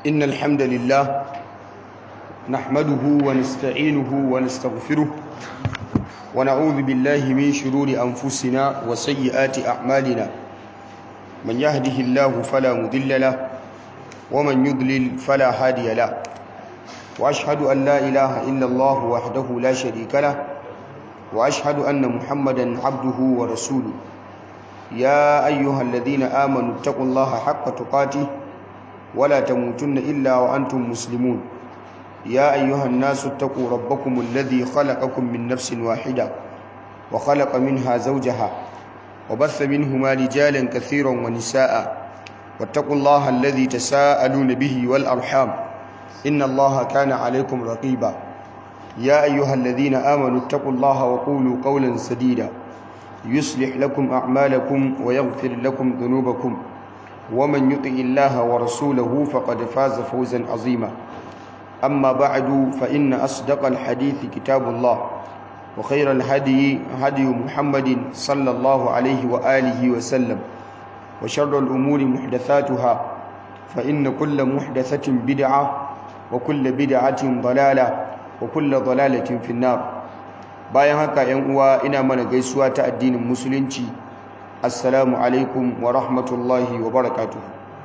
إن الحمد لله نحمده ونستعينه ونستغفره ونعوذ بالله من شرور أنفسنا وسيئات أعمالنا من يهده الله فلا مضل له ومن يضلل فلا هادي له وأشهد أن لا إله إلا الله وحده لا شريك له وأشهد أن محمدا عبده ورسوله يا أيها الذين آمنوا اتقوا الله حق تقاته ولا تموتن إلا وأنتم مسلمون يا أيها الناس اتقوا ربكم الذي خلقكم من نفس واحدة وخلق منها زوجها وبث منهما رجالا كثيرا ونساء واتقوا الله الذي تساءلون به والأرحام إن الله كان عليكم رقيبا يا أيها الذين آمنوا اتقوا الله وقولوا قولا سديدا يصلح لكم أعمالكم ويغفر لكم ذنوبكم ومن يطع الله ورسوله فقد فاز فوزا عظيما أما بعد فإن أصدق الحديث كتاب الله وخير الهدي هدي محمد صلى الله عليه وآله وسلم وشر الأمور محدثاتها فإن كل محدثة بدعة وكل بدعة ضلالة وكل ضلالة في النار bayan haka yan uwa ina mana gaisuwa ta addinin musulunci assalamu alaikum wa rahmatullahi wa barakatuh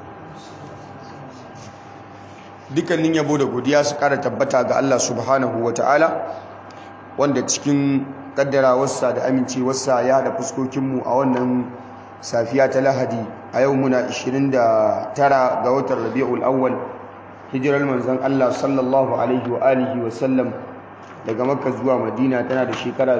dukkanin yabo da godiya su kara tabbata ga Allah subhanahu wa ta'ala wanda cikin kaddarawarsa da amincewarsa ya haɗa fuskokinmu a wannan safiya ta lahadi a yau muna 29 ga watan rabi'ul awwal hijirar manzon Allah sallallahu alaihi wa alihi wa sallam daga makka zuwa madina tana da shekara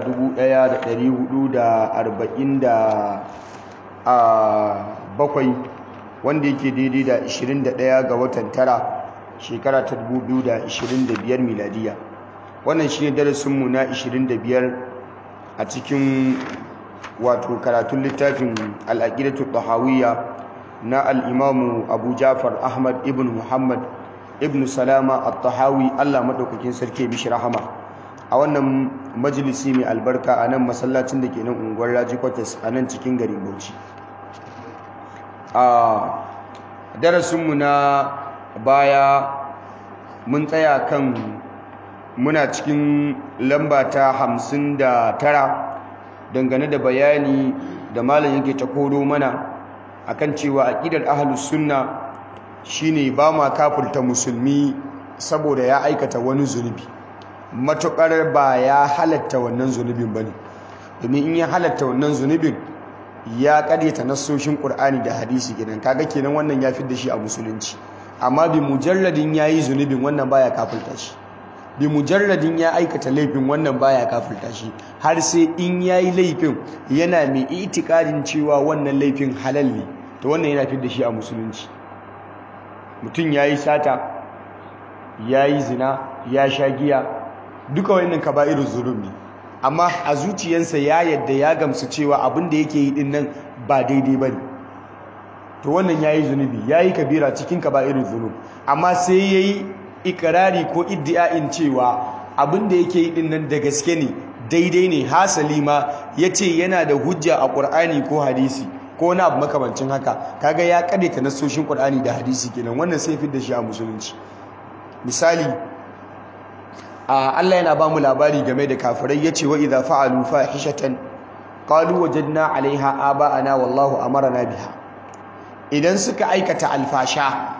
1447 wanda yake daidai da 21 ga watan tara shekara ta 2025 miladiya wannan shi ne darasinmu na 25 a cikin wato karatun littafin al'aƙidatu ɗahawiyya na al'imamu abu jafar ahmad ibn muhammad ibn salama at-tahawi allah maɗaukakin sarki mishi rahama a wannan majalisi mai albarka a nan masallacin da ke nan unguwar raji kwatas a nan cikin garin bauchi a darasinmu na baya mun tsaya kan muna cikin lamba ta hamsin da tara dangane da bayani da malam yake ta koro mana akan cewa aƙidar ahlus sunna shine ba ma kafirta musulmi saboda ya aikata wani zunubi matuƙar ba ya halatta wannan zunubin ba ne domin in ya halatta wannan zunubin ya ƙaryata nassoshin ƙur'ani da hadisi kenan kaga kenan wannan ya fi da shi a musulunci amma bi mujalladin ya yi zunubin wannan baya kafirta shi bi mujalladin ya aikata laifin wannan baya kafirta shi har sai in ya yi laifin yana mai itikadin cewa wannan laifin halal ne to wannan yana fi da shi a musulunci mutum ya yi sata ya yi zina ya sha giya duka wannan kaba'irul zulum ne amma a zuciyarsa ya yadda ya gamsu cewa abin da yake yi din nan ba daidai bane to wannan yayi zunubi yayi kabira cikin kaba'irul zulum amma sai yayi ikrari ko iddia'in cewa abin da yake yi din nan da gaske ne daidai ne hasali ma yace yana da hujja a Qur'ani ko hadisi ko wani abu makamancin haka kaga ya kadaita nasoshin Qur'ani da hadisi kenan wannan sai fi da shi a musulunci misali Allah yana ba mu labari game da kafirai yace wa idza fa'alu fahishatan qalu wajadna 'alayha aba'ana wallahu amarna biha idan suka aikata alfasha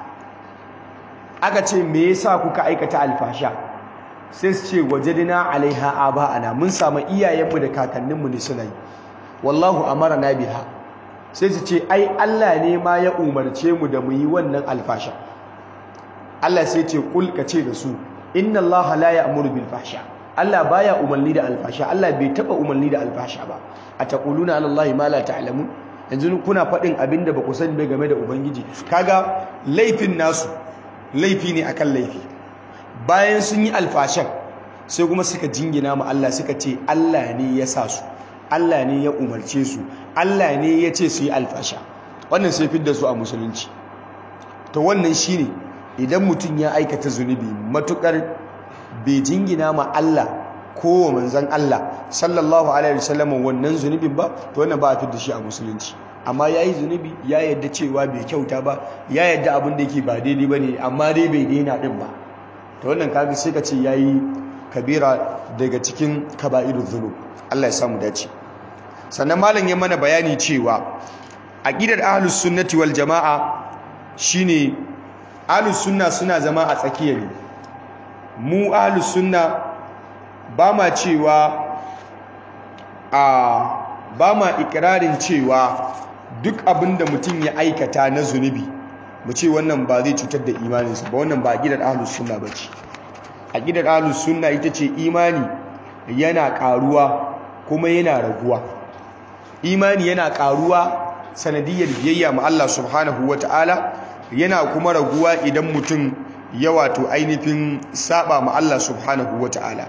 aka ce me yasa kuka aikata alfasha sai su ce wajadna 'alayha aba'ana mun samu iyayenmu da kakanninmu ne suna yi wallahu amarna biha sai su ce ai Allah ne ma ya umarce mu da mu yi wannan alfasha Allah sai ce kul ka ce da su inna Allah la ya'muru bil fahsha Allah baya umarni da alfasha Allah bai taba umarni da alfasha ba ataquluna ala Allah ma la ta'lamun yanzu kuna faɗin abinda ba ku sani ba game da ubangiji kaga laifin nasu laifi ne akan laifi bayan sun yi alfashan sai kuma suka jingina ma Allah suka ce Allah ne ya sa su Allah ne ya umarce su Allah ne ya ce su yi alfasha wannan sai fidda su a musulunci to wannan shine idan mutum ya aikata zunubi matukar bai jingina ma Allah ko manzon Allah sallallahu alaihi wasallam wannan zunubin ba to wannan ba a fidda shi a musulunci amma ya yi zunubi ya yadda cewa bai kyauta ba ya yadda abin da yake ba daidai ba ne amma dai bai daina ɗin ba ta wannan kaga sai ka ce ya yi kabira daga cikin kaba'irun zunub Allah ya samu dace sannan malam ya mana bayani cewa aqidar ahlus sunnati wal jamaa shine ahlus sunna suna zama a tsakiya ne mu ahlus sunna ba ma cewa a ba ma ikirarin cewa duk abinda mutum ya aikata na zunubi mu ce wannan ba zai cutar da imaninsa ba wannan ba aqidar ahlus sunna bace aqidar ahlus sunna ita ce imani yana karuwa kuma yana raguwa imani yana karuwa sanadiyar biyayya ma Allah subhanahu wata'ala yana kuma raguwa idan mutum ya wato ainihin saba ma Allah subhanahu wata'ala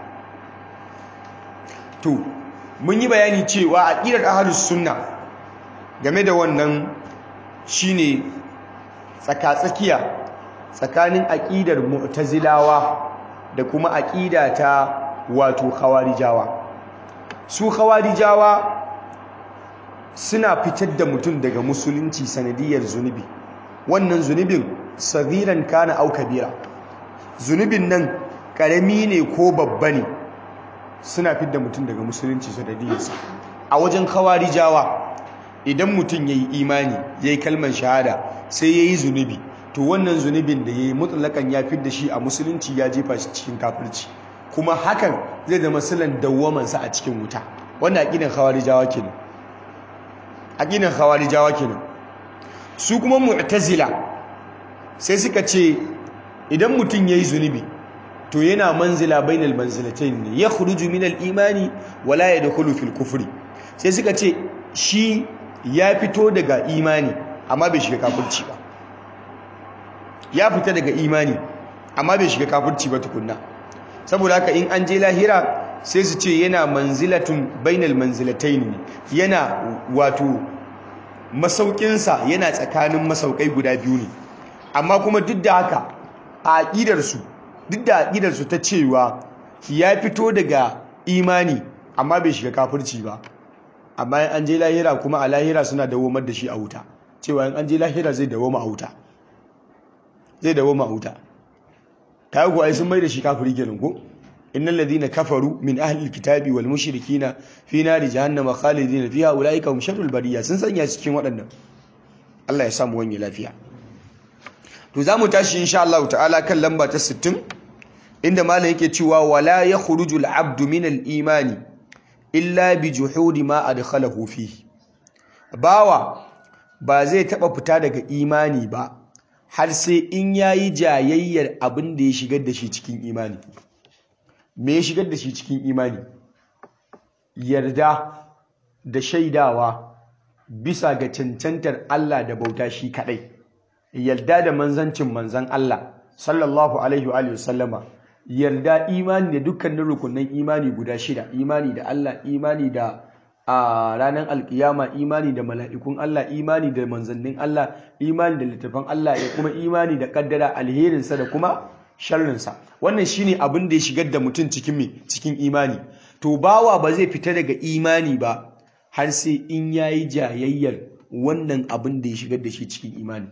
to mun yi bayani cewa aqidar ahlus sunna game da wannan shine tsakatsakiya tsakanin aqidar mu'tazilawa da kuma aqida ta wato khawarijawa su khawarijawa suna fitar da mutum daga musulunci sanadiyar zunubi wannan zunubin sagiran kana au kabira zunubin nan karami ne ko babba ne suna fitar da mutum daga musulunci sanadiyarsa a wajen khawarijawa idan mutum yayi imani yayi kalmar shahada sai yayi zunubi to wannan zunubin da yayi mutlakan ya fitar da shi a musulunci ya jefa shi cikin kafirci kuma hakan zai zama silan dawwamansa a cikin wuta wannan aqidan khawarijawa kenan aqidan khawarijawa kenan su kuma mu'tazila sai suka ce idan mutum yayi zunubi to yana manzila bainal manzilatayn ne ya khuruju min al-imani wala yadkhulu fil kufri sai suka ce shi ya fito daga imani amma bai shiga kafirci ba ya fita daga imani amma bai shiga kafirci ba tukunna saboda haka in an je lahira sai su ce yana manzilatun bainal manzilatayn ne yana wato masaukinsa yana tsakanin masaukai guda biyu ne amma kuma duk da haka a aƙidarsu duk da aƙidarsu ta cewa ya fito daga imani amma bai shiga kafirci ba amma in an je lahira kuma a lahira suna dawomar da shi a wuta cewa in an je lahira zai dawoma a wuta zai dawoma a wuta ta yi kuwa sun mai da shi kafiri kenan ko innal ladina kafaru min ahli alkitabi wal mushrikina fi nari jahannama khalidina fiha ulaika hum sharrul bariya sun sanya cikin waɗannan Allah ya samu wani lafiya to zamu tashi insha Allah ta'ala kan lamba ta 60 inda malam yake cewa wala yakhruju al-abdu min al-imani illa bi juhudi ma adkhalahu fihi bawa ba zai taba fita daga imani ba har sai in yayi jayayyar abin da ya shigar da shi cikin imani me ya shigar da shi cikin imani yarda da shaidawa bisa ga cancantar Allah da bauta shi kadai yarda da manzancin manzan Allah sallallahu alaihi wa sallama yarda imani da dukkanin rukunin imani guda shida imani da Allah imani da a ranar alkiyama imani da mala'ikun Allah imani da manzannin Allah imani da littafan Allah ya kuma imani da kaddara alherinsa da kuma sharrinsa wannan shine abin da ya shigar da mutum cikin me cikin imani to bawa ba zai fita daga imani ba har sai in yayi jayayyar wannan abin da ya shigar da shi cikin imani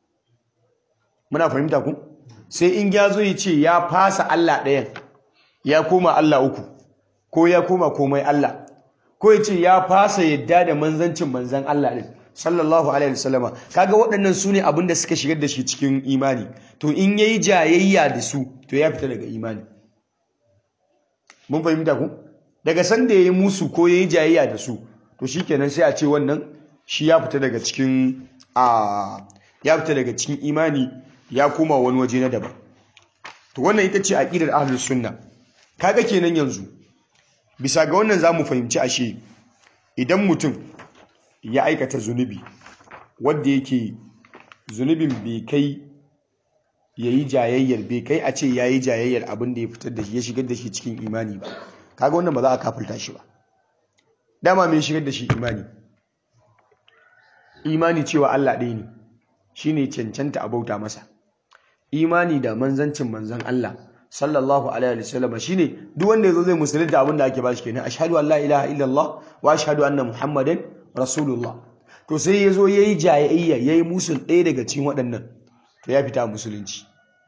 muna fahimta ku sai in ya zo ya ce ya fasa Allah ɗayan ya koma Allah uku ko ya koma komai Allah ko ya ce ya fasa yadda da manzancin manzan Allah ɗin sallallahu alaihi wasallama kaga waɗannan su ne abin da suka shigar da shi cikin imani to in yayi jayayya da su to ya fita daga imani mun fahimta ku daga sanda yayi musu ko yayi jayayya da su to shikenan sai a ce wannan shi ya fita daga cikin a ya fita daga cikin imani ya koma wani waje na daban to wannan ita ce aqidar ahlus sunna kaga kenan yanzu bisa ga wannan zamu fahimci ashe idan mutum ya aikata zunubi wanda yake zunubin bai kai yayi jayayyar bai kai a ce yayi jayayyar abin da ya fitar da shi ya shigar da shi cikin imani ba kaga wannan ba za a kafirta shi ba dama me shigar da shi imani imani cewa Allah ɗaya ne shine cancanta a bauta masa imani da manzancin manzan Allah sallallahu alaihi wasallam shine duk wanda yazo zai musulunta abin da ake bashi kenan ashhadu an la ilaha illallah wa ashhadu anna muhammadan rasulullah to sai ya zo ya yi jayayya ya yi musul ɗaya daga cikin waɗannan to ya fita musulunci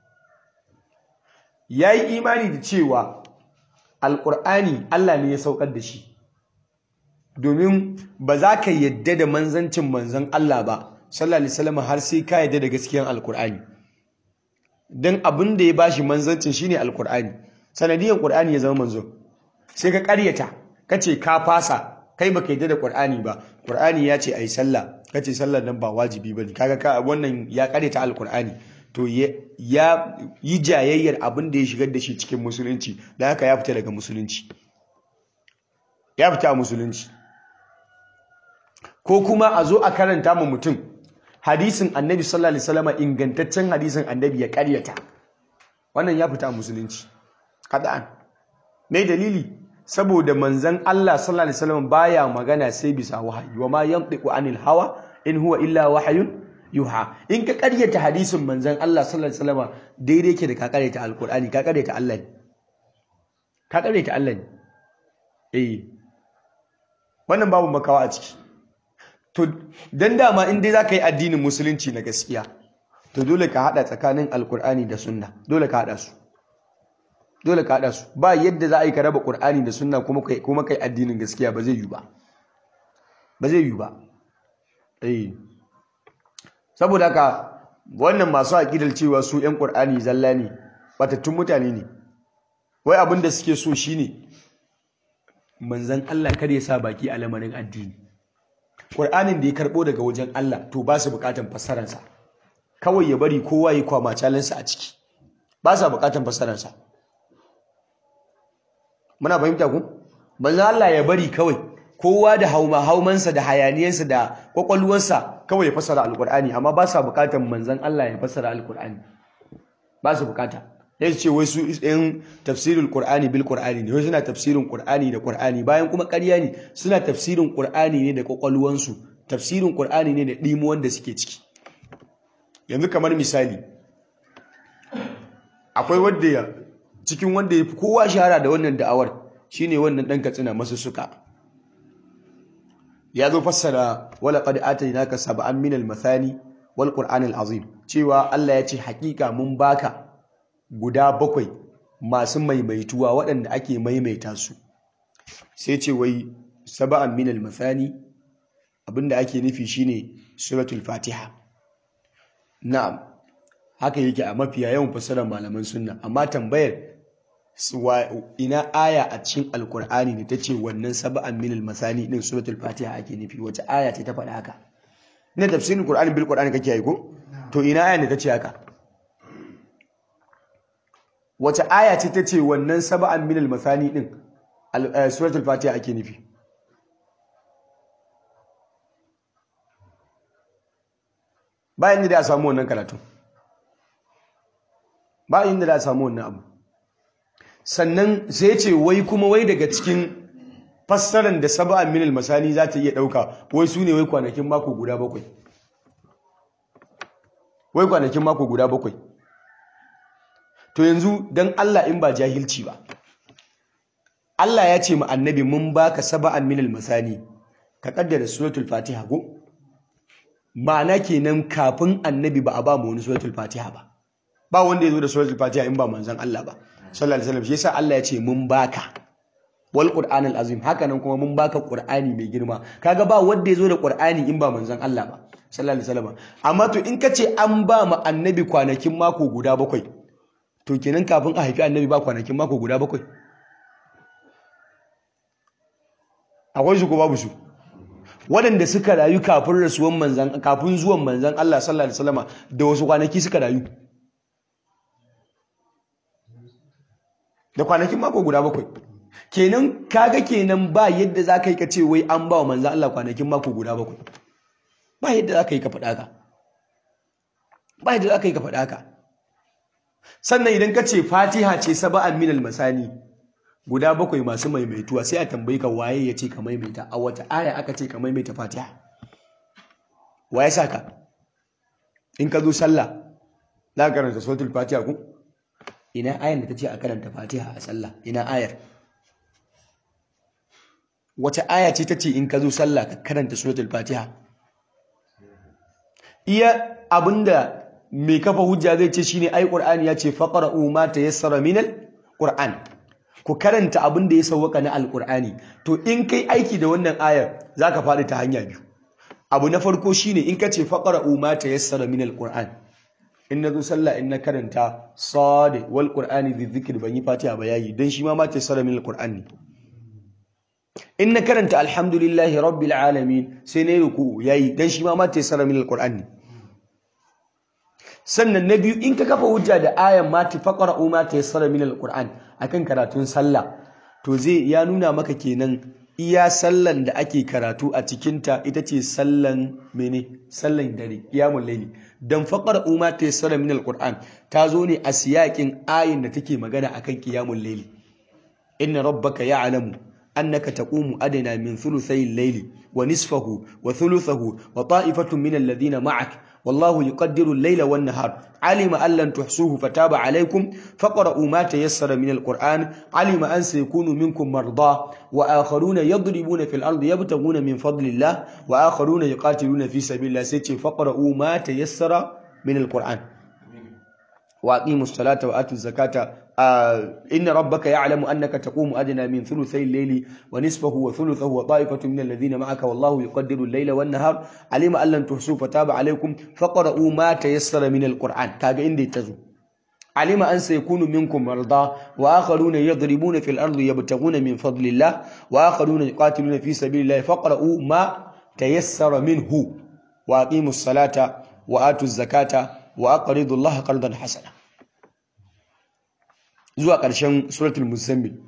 ya yi imani da cewa alƙur'ani Allah ne ya saukar da shi domin ba za ka yadda da manzancin manzan Allah ba sallallahu alaihi wasallam har sai ka yadda da gaskiyan alƙur'ani don abin da ya bashi manzancin shine alƙur'ani sanadiyan ƙur'ani ya zama manzo sai ka ƙaryata ka ce ka fasa kai baka yadda da ƙur'ani ba ƙur'ani ya ce ai sallah ka ce sallar nan ba wajibi bane kaga ka wannan ya ƙaryata alƙur'ani to ya yi jayayyar abin da ya shigar da shi cikin musulunci da haka ya fita daga musulunci ya fita a musulunci ko kuma a zo a karanta ma mutum hadisin annabi sallallahu alaihi wasallam ingantaccen hadisin annabi ya karyata wannan ya fita a musulunci kada'an me dalili saboda manzon Allah sallallahu alaihi wasallam baya magana sai bisa wahayi wa ma yantiqu anil hawa in huwa illa wahyun yuha in ka karyata hadisin manzon Allah sallallahu alaihi wasallam daidai ke da ka karyata alqur'ani ka karyata Allah ne ka karyata Allah ne eh wannan babu makawa a ciki to dan dama in dai zaka yi addinin musulunci na gaskiya to dole ka hada tsakanin alqur'ani da sunna dole ka hada su dole ka hada su ba yadda za a yi ka raba qur'ani da sunna kuma kai kuma kai addinin gaskiya ba zai yi ba ba zai yi ba eh saboda haka wannan masu aƙidar cewa su 'yan ƙur'ani zalla ne batattun mutane ne wai abin da suke so shine manzan Allah kar ya sa baki a lamarin addini ƙur'anin da ya karɓo daga wajen Allah to ba su buƙatan fassararsa kawai ya bari kowa ya kwama calansa a ciki ba sa buƙatan fassararsa muna fahimta ku manzan Allah ya bari kawai kowa da hauma haumansa da hayaniyansa da kwakwalwarsa kawai ya fassara alkur'ani amma ba sa bukatan manzan Allah ya fassara alkur'ani ba su bukata ya ce wai su yan tafsirin qur'ani bil qur'ani ne wai suna tafsirin qur'ani da qur'ani bayan kuma ƙarya ne suna tafsirin qur'ani ne da kwakwalwansu tafsirin qur'ani ne da dimuwan da suke ciki yanzu kamar misali akwai wanda ya cikin wanda ya fi kowa shahara da wannan da'awar shine wannan dan katsina masu suka ya zo fassara wala qad atainaka sab'an min al-mathani wal qur'an al-azim cewa Allah ya ce hakika mun baka guda bakwai masu maimaituwa waɗanda ake maimaita su sai ce wai sab'an min al-mathani abinda ake nufi shine suratul fatiha na'am haka yake a mafiya yawan fassarar malaman sunna amma tambayar ina aya a cikin alkur'ani ne ta ce wannan saba'an minal masani din suratul fatiha ake nufi wace aya ce ta faɗa haka ina tafsirin qur'ani bil qur'ani kake yi ko to ina aya ne ta ce haka wace aya ce ta ce wannan saba'an minal masani din suratul fatiha ake nufi bayan da a samu wannan karatu bayan da a samu wannan abu sannan sai ce wai kuma wai daga cikin fassarar da saba'an minal masani za ta iya ɗauka wai su ne wai kwanakin mako guda bakwai wai kwanakin mako guda bakwai to yanzu don Allah in ba jahilci ba Allah ya ce ma annabi mun baka saba'an minal masani ka kaddara suratul fatiha ko ma'ana kenan kafin annabi ba a ba mu wani suratul fatiha ba ba wanda ya zo da suratul fatiha in ba manzon Allah ba sallallahu alaihi wasallam shi yasa Allah ya ce mun baka wal qur'anil azim haka nan kuma mun baka qur'ani mai girma kaga ba wanda yazo da qur'ani in ba manzon Allah ba sallallahu alaihi wasallam amma to in kace an ba mu annabi kwanakin mako guda bakwai to kenan kafin a haifi annabi ba kwanakin mako guda bakwai akwai su ko babu su waɗanda suka rayu kafin rasuwan manzan kafin zuwan manzan Allah sallallahu alaihi wasallam da wasu kwanaki suka rayu da kwanakin mako guda bakwai kenan kaga kenan ba yadda za ka yi ka ce wai an ba wa manzan Allah kwanakin mako guda bakwai ba yadda za ka yi ka faɗa ka ba yadda za ka yi ka faɗa ka sannan idan ka ce fatiha ce saba'an minal masani guda bakwai masu maimaituwa sai a tambayi ka waye ya ce ka maimaita a wata aya aka ce ka maimaita fatiha waye sa ka in ka zo sallah za ka karanta suratul fatiha ku ina ayar da ta ce a karanta fatiha a sallah ina ayar wace aya ce ta ce in ka zo sallah ka karanta suratul fatiha iya abinda mai kafa hujja zai ce shine ai qur'ani ya ce faqra'u ma tayassara minal qur'an ku karanta abin da ya sauwaka na alqur'ani to in kai aiki da wannan ayar zaka faɗi ta hanya biyu abu na farko shine in ka ce faqra'u ma tayassara minal qur'an in na zo sallah in na karanta sadi wal qur'ani bi dhikr ban yi fatiha ba yayi dan shi ma ma tayassara minal qur'an ne in na karanta alhamdulillahi rabbil alamin sai na yi ruku yayi dan shi ma ma tayassara minal qur'an ne sannan na biyu in ka kafa hujja da ayan ma tafaqara ma tayassara min alquran akan karatun sallah to zai ya nuna maka kenan iya sallan da ake karatu a cikin ta ita ce sallan mene sallan dare qiyamul layli dan faqara ma tayassara min alquran ta zo ne a siyakin ayin da take magana akan qiyamul layli inna rabbaka ya'lamu annaka taqumu adna min thuluthay al-layli wa nisfahu wa thuluthahu wa ta'ifatun min alladhina ma'ak والله يقدر الليل والنهار علم أن لن تحصوه فتاب عليكم فقرأوا ما تيسر من القرآن علم أن سيكون منكم مرضى وآخرون يضربون في الأرض يبتغون من فضل الله وآخرون يقاتلون في سبيل الله سيتي فقرأوا ما تيسر من القرآن وأقيموا الصلاة وآتوا الزكاة آه إن ربك يعلم أنك تقوم أدنى من ثلثي الليل ونصفه وثلثه وطائفة من الذين معك والله يقدر الليل والنهار علم أن لن تحصوا فتاب عليكم فقرؤوا ما تيسر من القرآن كاجا إندي تزو علم أن سيكون منكم مرضى وآخرون يضربون في الأرض يبتغون من فضل الله وآخرون يقاتلون في سبيل الله فقرؤوا ما تيسر منه وأقيموا الصلاة وآتوا الزكاة وأقرضوا الله قرضا حسنا zuwa ƙarshen suratul muzammil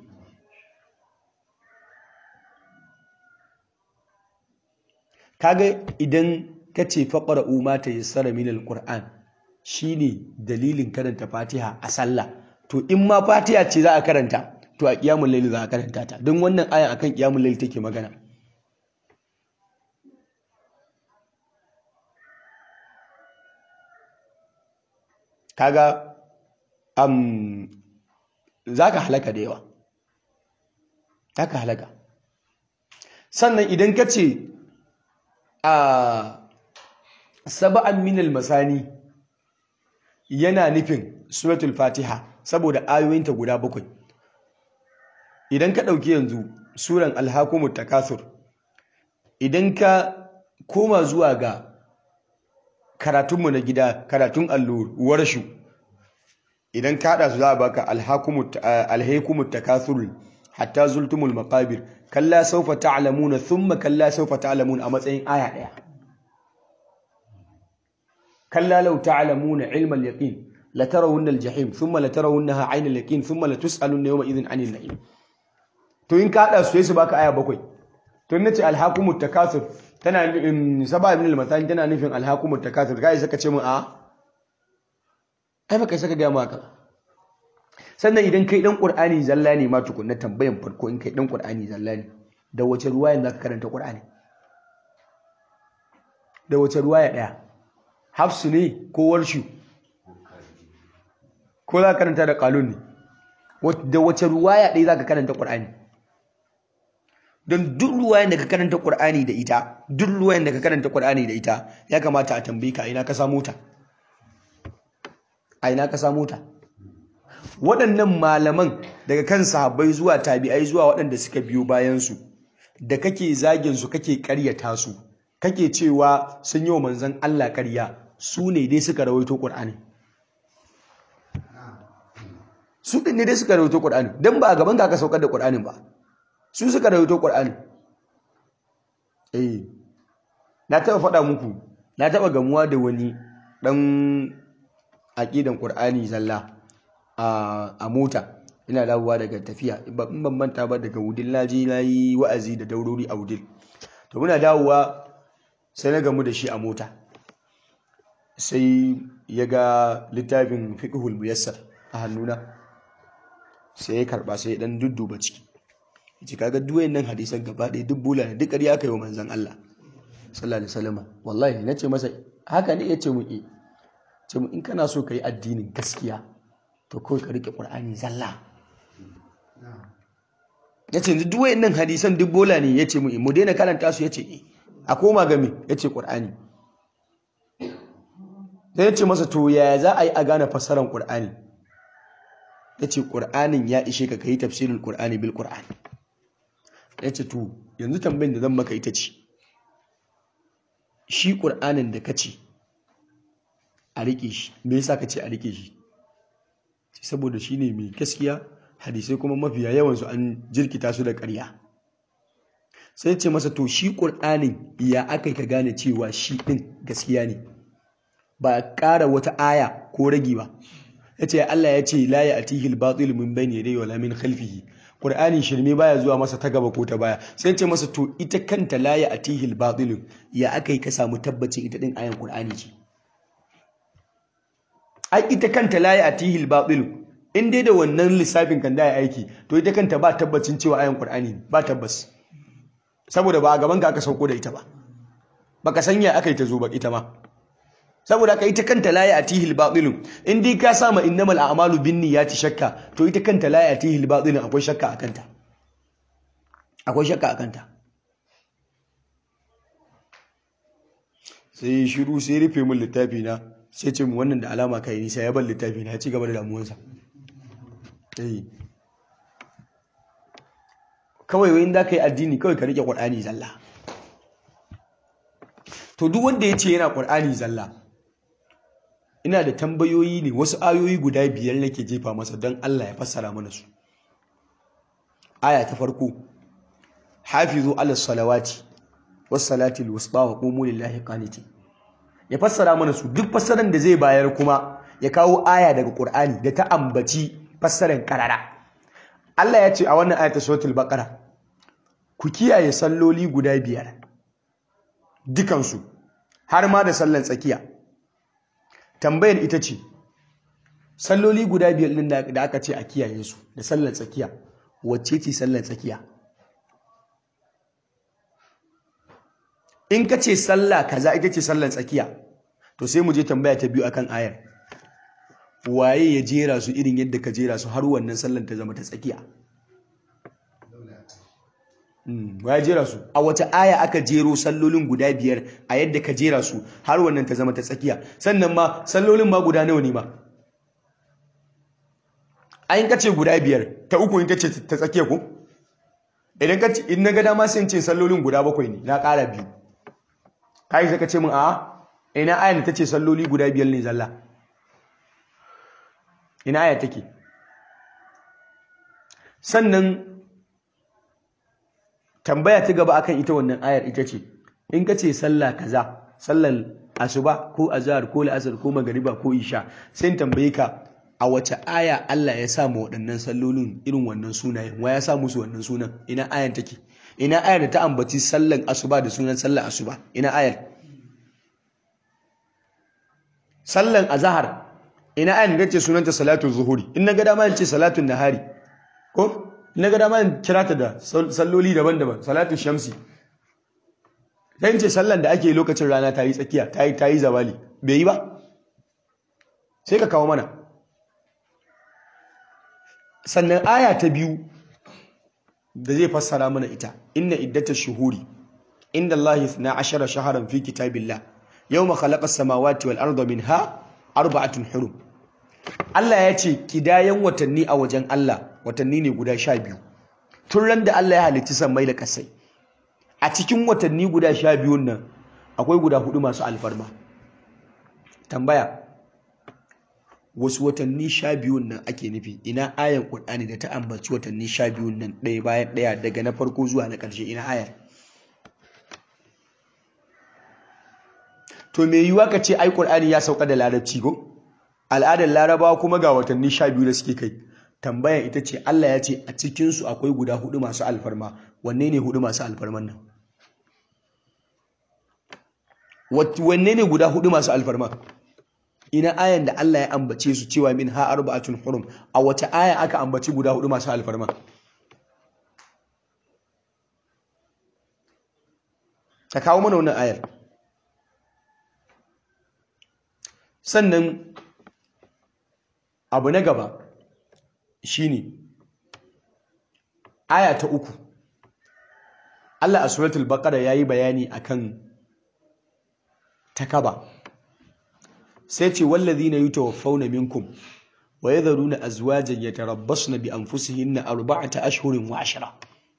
kaga idan ka ce faƙara umma ta yassara min alquran shine dalilin karanta fatiha a sallah to in ma fatiha ce za a karanta to a qiyamul layl za a karanta ta don wannan ayan akan qiyamul layl take magana kaga am za ka halaka da yawa za ka halaka sannan idan ka ce a saba'an minal masani yana nufin suratul fatiha saboda ayoyinta guda bakwai idan ka ɗauki yanzu suran alhakumut takasur idan ka koma zuwa ga karatunmu na gida karatun allo warshu idan ka haɗa su za a baka alhaikumut takathur hatta zultumul maqabir kalla sawfa ta'lamuna thumma kalla sawfa ta'lamun a matsayin aya ɗaya kalla law ta'lamuna ilma al-yaqin la tarawunna al-jahim thumma la tarawunnaha 'ayna al-yaqin thumma la tus'alunna yawma idhin 'anil na'im to in ka haɗa su sai su baka aya bakwai to nace alhaakumut takathur tana nufin saba min al-mathani tana nufin alhaakumut takathur kai saka ce mun a ai baka saka ga maka sannan idan kai dan qur'ani zalla ne ma tukunna tambayan farko in kai dan qur'ani zalla ne da wace ruwaya zaka karanta qur'ani da wace ruwaya daya hafsu ne ko warshu ko za ka karanta da qalun ne da wace ruwaya ɗaya za ka karanta qur'ani don duk ruwayan da ka karanta qur'ani da ita duk ruwayan da ka karanta qur'ani da ita ya kamata a tambaye ka ina ka samu ta a ina ka samu ta waɗannan malaman daga kan sahabbai zuwa tabi'ai zuwa waɗanda suka biyo bayansu da kake zagin su kake ƙaryata su kake cewa sun yi wa manzon Allah ƙarya su ne dai suka rawaito Qur'ani su ɗin ne dai suka rawaito Qur'ani dan ba a gaban ka aka saukar da Qur'anin ba su suka rawaito Qur'ani eh na taɓa faɗa muku na taɓa gamuwa da wani ɗan aƙidan ƙur'ani zalla a mota ina dawowa daga tafiya in ban manta ba daga wudil na je na yi wa'azi da daurori a wudil to muna dawowa sai na gamu da shi a mota sai ya ga littafin fiqhul muyassar a hannuna sai ya karba sai ya dan dudduba ciki yace kaga duwayen nan hadisan gaba ɗaya duk bula ne duk ƙarya aka yi wa manzon Allah sallallahu alaihi wasallam wallahi nace masa haka ne yace mu eh ce mu in kana so ka yi addinin gaskiya to kawai ka rike ƙur'ani zalla ya ce duk wayan nan hadisan duk bola ne ya ce mu mu daina karanta su ya ce a koma game ya ce ƙur'ani sai ya ce masa to yaya za a yi a gane fassarar ƙur'ani ya ce ƙur'anin ya ishe ka yi tafsirin ƙur'ani bil ƙur'ani ya ce to yanzu tambayin da zan maka ita ce shi ƙur'anin da ka ce a riƙe shi me yasa ka ce a riƙe shi saboda shi ne mai gaskiya hadisai kuma mafiya yawansu an jirkita su da ƙarya sai ce masa to shi ƙur'anin ya aka yi ka gane cewa shi ɗin gaskiya ne ba ƙara wata aya ko ragi ba ya ce Allah ya ce la ya atihi al-batil min bayni yadayhi wala min khalfihi Qur'ani shirme baya zuwa masa ta gaba ko ta baya sai ce masa to ita kanta la ya atihi al-batil ya akai ka samu tabbacin ita din ayan Qur'ani ce ai ita kanta la ya atihi al-batil in dai da wannan lissafin kan da ya aiki to ita kanta ba tabbacin cewa ayan Qur'ani ba tabbas saboda ba a gaban ka aka sauko da ita ba baka sanya aka yi ta zo ba ita ma saboda ka ita kanta la ya'tihi al-batil in dai ka sama innamal a'malu binniyati shakka to ita kanta la ya'tihi al-batil akwai shakka akan ta akwai shakka akan ta sai shiru sai rufe min littafi na sai ce mu wannan da alama kai nisa ya bar littafi na ya ci gaba da damuwarsa eh kawai wayin da kai addini kawai ka rike qur'ani zalla to duk wanda ya ce yana qur'ani zalla ina da tambayoyi ne wasu ayoyi guda biyar nake jefa masa don Allah ya fassara mana su aya ta farko hafizu ala salawati was salati alwusta wa qumu lillahi qanitin ya fassara mana su duk fassaran da zai bayar kuma ya kawo aya daga Qur'ani da ta ambaci fassaran karara Allah ya ce a wannan ayata suratul baqara ku kiyaye salloli guda biyar dukansu har ma da sallan tsakiya tambayar ita ce salloli guda biyar din da aka ce a kiyaye su da sallan tsakiya wacce ce sallan tsakiya in ka ce sallah kaza ita ce sallan tsakiya to sai mu je tambaya ta biyu akan ayar waye ya jera su irin yadda ka jera su har wannan sallan ta zama ta tsakiya ya jera su a wata aya aka jero sallolin guda biyar a yadda ka jera su har wannan ta zama ta tsakiya sannan ma sallolin ma guda nawa ne ma ayin kace guda biyar ta uku in kace ta tsakiya ko idan ka in na ga dama sai in ce sallolin guda bakwai ne na ƙara biyu kai sai ka ce min a ina ayan ta ce salloli guda biyar ne zalla ina aya take sannan tambaya ta gaba akan ita wannan ayar ita ce in ka ce sallah kaza sallar asuba ko azhar ko la'asar ko magariba ko isha sai in tambaye ka a wace aya Allah ya sa mu waɗannan sallolin irin wannan sunayen wa ya sa musu wannan sunan ina ayan take ina ayar da ta ambaci sallan asuba da sunan sallar asuba ina ayar sallan azhar ina ayar da ce sunanta salatu zuhuri in na ga dama in ce salatu nahari ko na ga dama kira ta da salloli daban-daban salatu shamsi sai ce sallan da ake lokacin rana ta yi tsakiya ta yi ta yi zawali bai yi ba sai ka kawo mana sannan aya ta biyu da zai fassara mana ita inna iddatash shuhuri inda Allah na ashara shaharan fi kitabillah yawma khalaqa as-samawati wal arda minha arba'atun hurum Allah ya ce kidayen watanni a wajen Allah watanni ne guda sha biyu tun ran da Allah ya halitti sammai da kasai a cikin watanni guda sha biyun nan akwai guda hudu masu alfarma tambaya wasu watanni sha biyun nan ake nufi ina ayan ƙur'ani da ta ambaci watanni sha biyun nan ɗaya bayan ɗaya daga na farko zuwa na ƙarshe ina ayar to me yiwuwa ka ce ai ƙur'ani ya sauka da larabci ko al'adar larabawa kuma ga watanni sha biyu da suke kai tambaya ita ce Allah ya ce a cikinsu akwai guda hudu masu alfarma wanne ne hudu masu alfarman nan wanne ne guda hudu masu alfarma ina ayan da Allah ya ambace su cewa min ha arba'atun hurum a wace aya aka ambaci guda hudu masu alfarma ta kawo mana wannan ayar sannan abu na gaba shine aya ta uku Allah a suratul baqara yayi bayani akan takaba sai ce wallazina yutawaffawna minkum wa yadharuna azwajan yatarabbasna bi anfusihinna arba'ata ashhurin wa ashra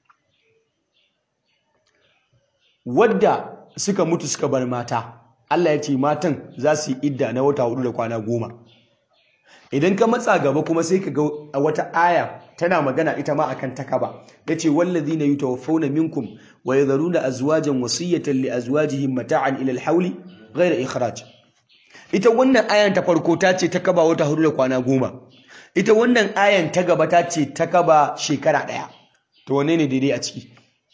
wadda suka mutu suka bar mata Allah ya ce matan za su yi idda na wata hudu da kwana goma idan ka matsa gaba kuma sai ka ga wata aya tana magana ita ma akan takaba yace wallazina yutawaffawna minkum wa yadharuna azwajan wasiyatan li azwajihim mata'an ila al-hawli ghayra ikhraj ita wannan ayan ta farko ta ce takaba wata hudu da kwana goma ita wannan ayan ta gaba ta ce takaba shekara daya to wanne ne daidai a ciki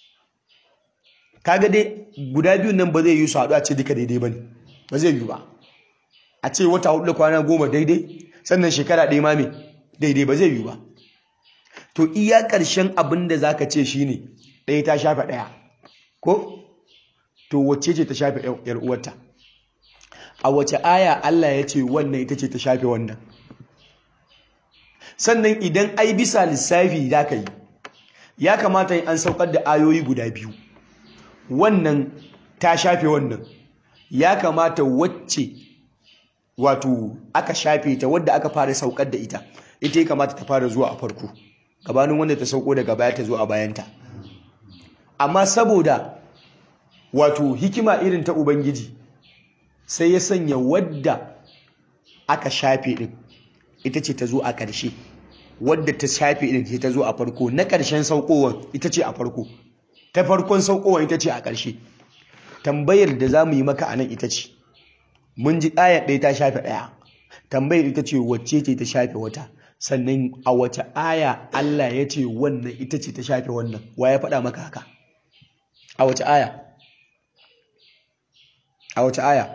kaga dai guda biyun nan ba zai yi su haɗu a ce duka daidai bane ba zai yi ba a ce wata hudu da kwana goma daidai sannan shekara ɗaya ma me daidai ba zai yi ba to iya ƙarshen abin da za ka ce shi ne ɗaya ta shafe ɗaya ko to wacce ce ta shafe ‘yar uwarta a wace aya Allah ya ce wannan ita ce ta shafe wannan sannan idan ai bisa lissafi za ka yi ya kamata an saukar da ayoyi guda biyu wannan ta shafe wannan ya kamata wacce wato aka shafe ta wadda aka fara saukar da ita ita ya kamata ta fara zuwa a farko gabanin wanda ta sauko daga baya ta zo a bayanta amma saboda wato hikima irin ta ubangiji sai ya sanya wadda aka shafe din ita ce ta zo a ƙarshe wadda ta shafe din ce ta zo a farko na ƙarshen saukowar ita ce a farko ta farkon saukowar ita ce a ƙarshe tambayar da za mu yi maka a nan ita ce mun ji ayar ɗaya ta shafe ɗaya tambayar ita ce wacce ce ta shafe wata sannan a wace aya Allah ya ce wannan ita ce ta shafe wannan wa ya faɗa maka haka a wace aya a wace aya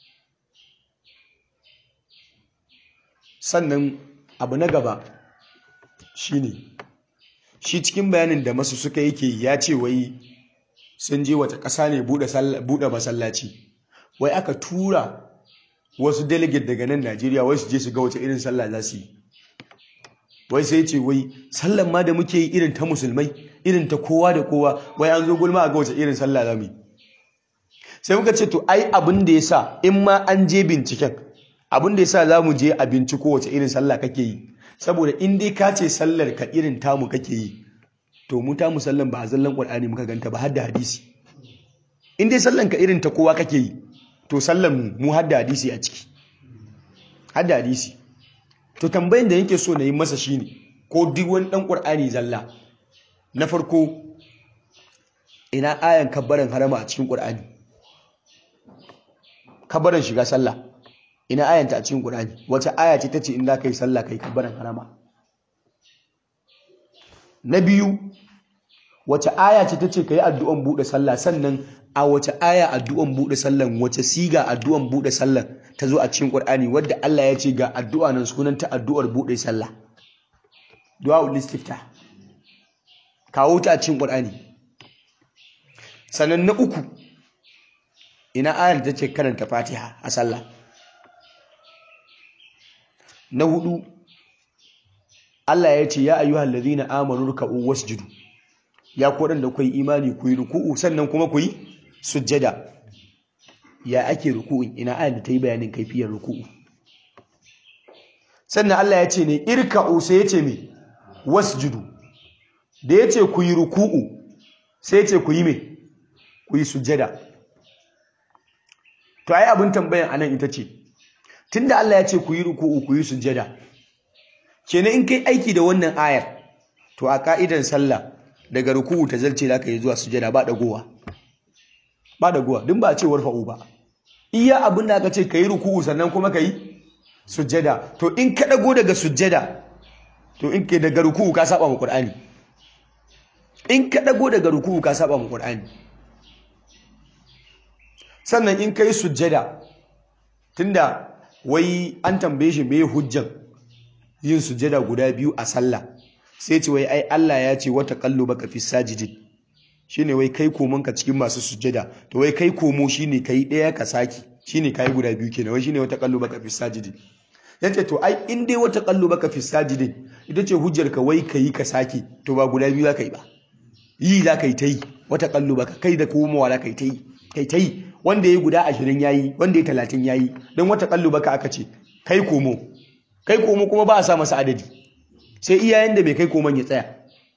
sannan abu na gaba shine shi cikin bayanin da masu suka yake ya ce wai sun je wata ƙasa ne buɗe masallaci wai aka tura wasu delegate daga nan Najeriya wai su je su ga wace irin sallah za su yi wai sai ce wai sallan ma da muke yi irin ta musulmai irin ta kowa da kowa wai an zo gulma a ga wace irin sallah za mu yi sai muka ce to ai abin da ya sa in ma an je binciken abin da ya sa za mu je a binciko wace irin sallah kake yi saboda in dai ka ce sallar ka irin tamu kake yi to mu tamu sallan ba a zallan qur'ani muka ganta ba har da hadisi in dai sallan ka irin ta kowa kake yi to sallan mu mu har da hadisi a ciki har da hadisi to tambayin da yake so na yi masa shine ko duk wani dan qur'ani zalla na farko ina ayan kabbaran harama a cikin qur'ani kabbaran shiga sallah ina ayanta a cikin qur'ani wace aya ce tace in za ka yi sallah kai kabbaran harama na biyu wace aya ce tace kai addu'an bude sallah sannan a wace aya addu'an bude sallan wace siga addu'an bude sallan ta zo a cikin Qur'ani wadda Allah ya ce ga addu'a nan sunanta addu'ar bude sallah du'a istifta kawo ta a cikin Qur'ani sannan na uku ina ayar da take karanta Fatiha a sallah na hudu Allah ya ce ya ayyuhal ladhina amanu ruk'u wasjudu ya ku da ku yi imani ku yi ruku'u sannan kuma ku yi sujjada ya ake ruku'un ina ayar da ta yi bayanin kaifiyar ruku'u sannan Allah ya ce ne irka'u sai ya ce me wasjudu da ya ce ku yi ruku'u sai ya ce ku yi me ku yi sujjada to ai abin tambayan anan ita ce tunda Allah ya ce ku yi ruku'u ku yi sujjada kenan in kai aiki da wannan ayar to a ka'idan sallah daga ruku'u ta zalce zaka yi zuwa sujjada ba dagowa ba dagowa din ba a ce warfa'u ba iya abin da aka ce kai ruku'u sannan kuma kai sujjada to in ka dago daga sujjada to in ke daga ruku'u ka saba mu qur'ani in ka dago daga ruku'u ka saba mu qur'ani sannan in kai sujjada tunda wai an tambaye shi me hujjan yin sujjada guda biyu a sallah sai ce wai ai Allah ya ce wata kallo baka fi sajidin shine wai kai komon ka cikin masu sujjada to wai kai komo shine kai daya ka saki shine kai guda biyu kenan wai shine wata kallo baka fi sajidin yace to ai in dai wata kallo baka fi sajidin ita ce hujjar ka wai kai ka saki to ba guda biyu za ka yi ba yi za ka yi ta yi wata kallo baka kai da komowa za ka yi ta yi kai ta yi wanda ya yi guda ashirin ya yi wanda ya talatin ya yi don wata baka aka ce kai komo kai komo kuma ba a sa masa adadi sai iyayen da bai kai komon ya tsaya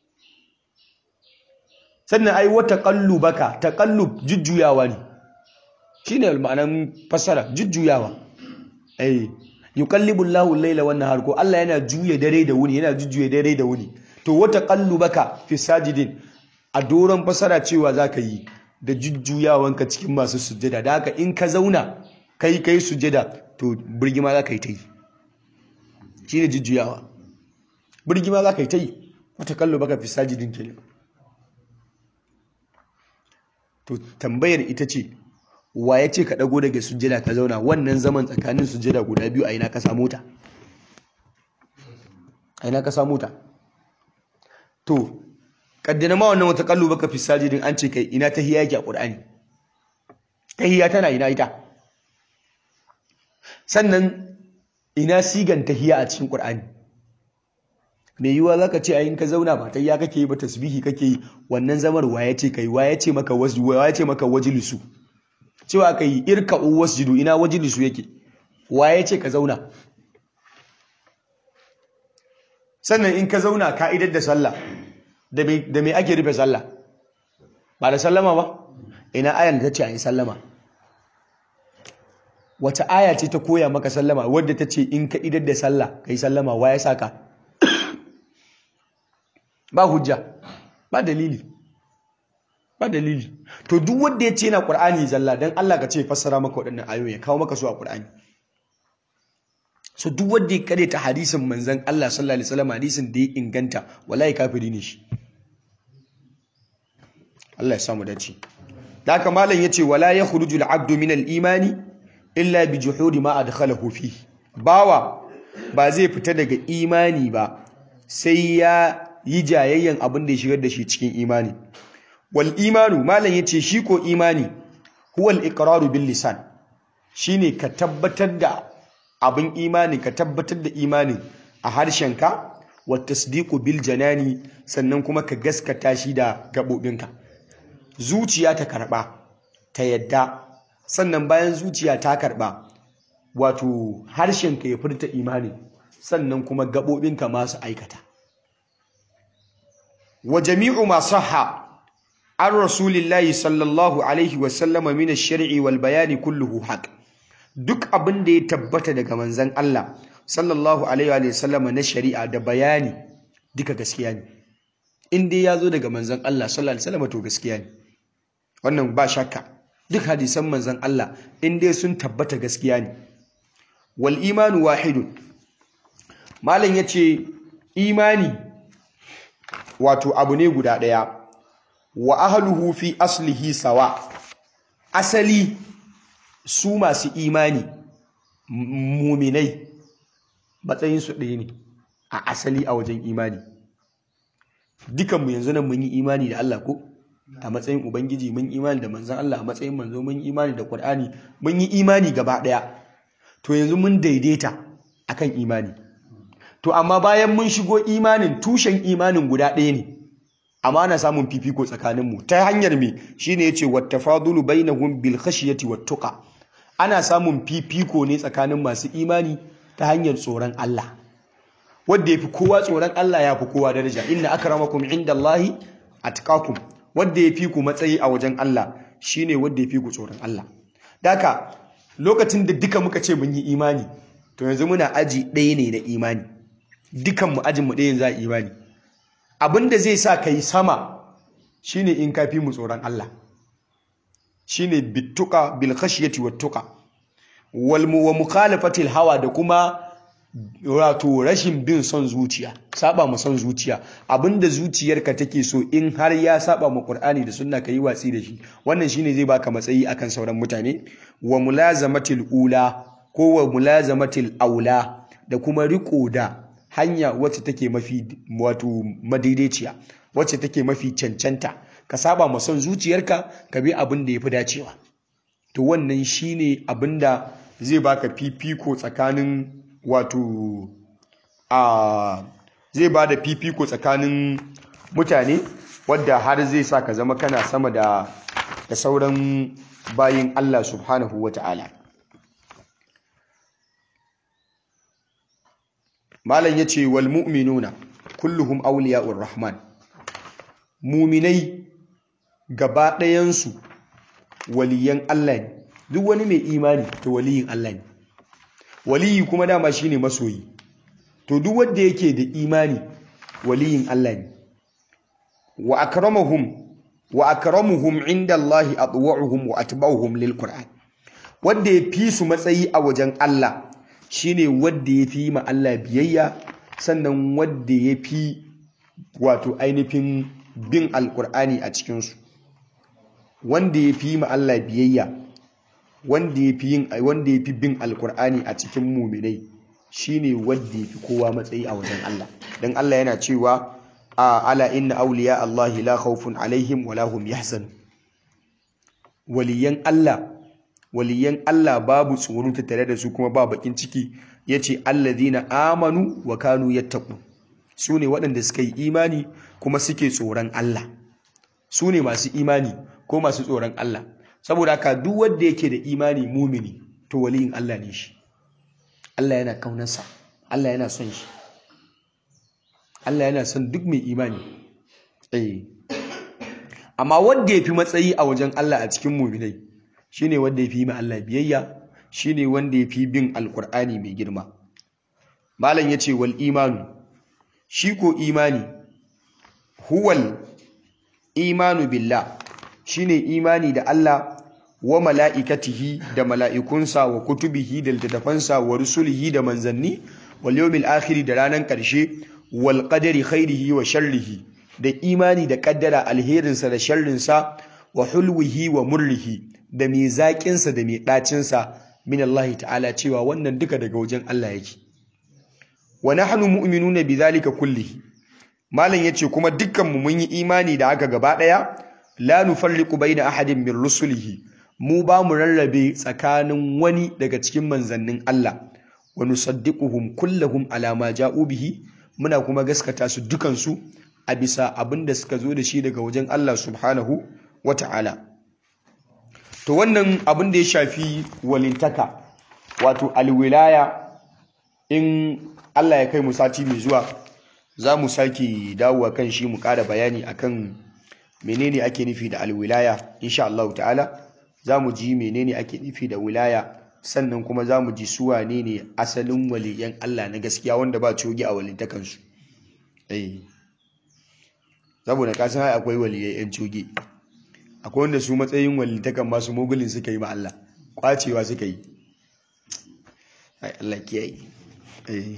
sannan ai wata baka taƙallub jujjuyawa ne shi ne ma'anan fassara jujjuyawa ai yuqallibu Allahu al-laila wan nahar ko Allah yana juya dare da wuni yana jujjuya dare da wuni to wata qallubaka fi sajidin a doron fasara cewa zaka yi da jujjuyawanka cikin masu sujjada da haka in ka zauna kai kai sujjada to birgima zaka yi ta yi shine jujjuyawa birgima zaka yi ta yi wata qallubaka fi sajidin kenan to tambayar ita ce wa ya ce ka ɗago daga sujjada ka zauna wannan zaman tsakanin sujjada guda biyu a ina ka samu ta a ina ka samu ta to kaddana ma wannan wata kallo baka fi sajidin an ce kai ina tahiyya yake a qur'ani tahiyya tana ina ita sannan ina sigan tahiyya a cikin qur'ani me yiwa zaka ce ayin ka zauna ba tahiyya kake yi ba tasbihi kake yi wannan zamar wa ya ce kai wa ya ce maka wasju wa ya ce maka wajlisu cewa ka yi irka wasjudu ina wajlisu yake wa ya ce ka zauna sannan in ka zauna ka'idar da sallah da me ake rufe sallah ba da sallama ba ina ayan da ta ce a yi sallama wata aya ce ta koya maka sallama wadda ta ce in ka idar da sallah ka yi sallama wa ya saka ba hujja ba dalili ba dalili to duk wanda ya ce yana qur'ani zalla dan Allah ka ce fassara maka waɗannan ayoyi ya kawo maka su a qur'ani so duk wanda ya kare ta hadisin manzon Allah sallallahu alaihi wasallam hadisin da ya inganta wallahi kafiri ne shi Allah ya samu dace da haka malam yace wala yakhruju al-abdu min al-imani illa bi juhudi ma adkhalahu fi bawa ba zai fita daga imani ba sai ya yi jayayyan abin da ya shigar da shi cikin imani wal imanu malam yace shi ko imani huwa al-iqraru bil lisan shine ka tabbatar da abin imani ka tabbatar da imani a harshenka wa tasdiqu bil janani sannan kuma ka gaskata shi da gabobinka zuciya ta karba ta yadda sannan bayan zuciya ta karba wato harshenka ya furta imani sannan kuma gabobinka masu aikata wa jami'u ma sahha an rasulillahi sallallahu alaihi wasallama min ash-shar'i wal bayani kulluhu haqq duk abin da ya tabbata daga manzan Allah sallallahu alaihi wa sallama na shari'a da bayani duka gaskiya ne in dai ya zo daga manzan Allah sallallahu alaihi wa sallama to gaskiya ne wannan ba shakka duk hadisan manzan Allah in dai sun tabbata gaskiya ne wal imanu wahidun malam yace imani wato abu ne guda daya wa ahluhu fi aslihi sawa asali su masu imani muminai matsayinsu ɗaya ne a asali a wajen imani dukanmu yanzu nan mun yi imani da Allah ko a matsayin ubangiji mun imani da manzan Allah a matsayin manzo mun imani da Qur'ani mun yi imani gaba ɗaya to yanzu mun daidaita akan imani to amma bayan mun shigo imanin tushen imanin guda ɗaya ne amma ana samun fifiko tsakaninmu ta hanyar me shine yace wattafadulu bainahum bil khashyati wat tuqa ana samun fifiko ne tsakanin masu imani ta hanyar tsoron Allah wanda yafi kowa tsoron Allah ya fi kowa daraja inna akramakum indallahi atqakum wanda yafi ku matsayi a wajen Allah shine wanda yafi ku tsoron Allah daka lokacin da duka muka ce mun yi imani to yanzu muna aji ɗaya ne na imani dukan mu ajin mu ɗaya za a imani abinda zai sa kai sama shine in kafi mu tsoron Allah shine bittuka bil khashyati wattuqa wal wa mukhalafatil hawa da kuma wato rashin bin son zuciya saba mu son zuciya abinda zuciyarka take so in har ya saba mu Qur'ani da sunna kai watsi da shi wannan shine zai baka matsayi akan sauran mutane wa mulazamatil ula ko wa mulazamatil aula da kuma riko da hanya wacce take mafi wato madaidaiciya wacce take mafi cancanta ka saba ma son zuciyarka ka bi abin da ya fi dacewa to wannan shine abin da zai baka fifiko tsakanin wato a zai ba da fifiko tsakanin mutane wadda har zai sa ka zama kana sama da da sauran bayin Allah subhanahu wata'ala malam yace wal mu'minuna kulluhum awliya'ur rahman mu'minai gaba ɗayansu waliyan Allah ne duk wani mai imani to waliyin Allah ne waliyi kuma dama shine masoyi to duk wanda yake da imani waliyin Allah ne wa akramahum wa akramuhum inda Allah atwa'uhum wa atba'uhum lil Qur'an wanda ya fi su matsayi a wajen Allah shine wanda ya fi ma Allah biyayya sannan wanda ya fi wato ainihin bin alkur'ani a cikinsu wanda ya fi ma Allah biyayya wanda ya fi yin wanda ya fi bin alkur'ani a cikin muminai shine wanda ya fi kowa matsayi a wajen Allah dan Allah yana cewa a ala inna awliya Allah la khawfun alaihim wa lahum yahzan waliyan Allah waliyan Allah babu tsoro tare da su kuma ba bakin ciki yace alladhina amanu wa kanu yattaqun su ne waɗanda suka yi imani kuma suke tsoron Allah su ne masu imani ko masu tsoron Allah saboda haka duk wanda yake da imani mumini to waliyin Allah ne shi Allah yana kaunarsa Allah yana son shi Allah yana son duk mai imani eh amma wanda yafi matsayi a wajen Allah a cikin muminai shine wanda yafi ma Allah biyayya shine wanda yafi bin alkur'ani mai girma malam yace wal imanu shi ko imani huwal imanu billah shine imani da Allah wa mala'ikatihi da mala'ikunsa wa kutubihi da littattafansa wa rusulihi da manzanni wal yawmil akhir da ranan karshe wal qadari khairihi wa sharrihi da imani da kaddara alherinsa da sharrinsa wa hulwihi wa murrihi da mai zaƙinsa da mai ɗacinsa min Allah ta'ala cewa wannan duka daga wajen Allah yake wa nahnu mu'minuna bidhalika kullihi malam yace kuma dukkan mu mun yi imani da haka gaba daya la nufarriqu baina ahadin min rusulihi mu ba mu rarrabe tsakanin wani daga cikin manzannin Allah wa nusaddiquhum kullahum ala ma ja'u bihi muna kuma gaskata su dukan su a bisa abinda suka zo da shi daga wajen Allah subhanahu wata'ala to wannan abin da ya shafi walintaka wato alwilaya in Allah ya kai mu sati mai zuwa za mu sake dawowa kan shi mu ƙara bayani akan menene ake nufi da alwilaya insha Allah ta'ala za mu ji menene ake nufi da wilaya sannan kuma za mu ji su wane ne asalin waliyan Allah na gaskiya wanda ba cogi a walintakansu eh saboda kasan hai akwai waliyai yan cogi akwai wanda su matsayin walintakan masu mogulin suka yi ma Allah kwacewa suka yi ai Allah kiyaye eh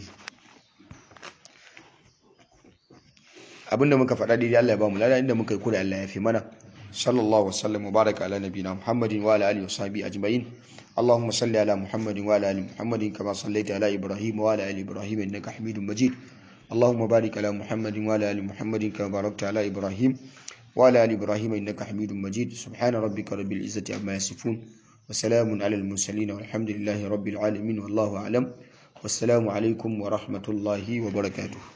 abinda muka faɗa daidai Allah ya ba mu lada inda muka yi kura Allah ya fi mana sallallahu wasallam wa baraka ala nabina muhammadin wa ala alihi wa sahbihi ajma'in اللهم صل على محمد وعلى ال محمد كما صليت على ابراهيم وعلى ال ابراهيم انك حميد مجيد اللهم بارك على محمد وعلى ال محمد كما باركت على ابراهيم وعلى ال ابراهيم انك حميد مجيد سبحان ربك رب العزه عما يصفون وسلام على المرسلين والحمد لله رب العالمين والله اعلم والسلام عليكم ورحمه الله وبركاته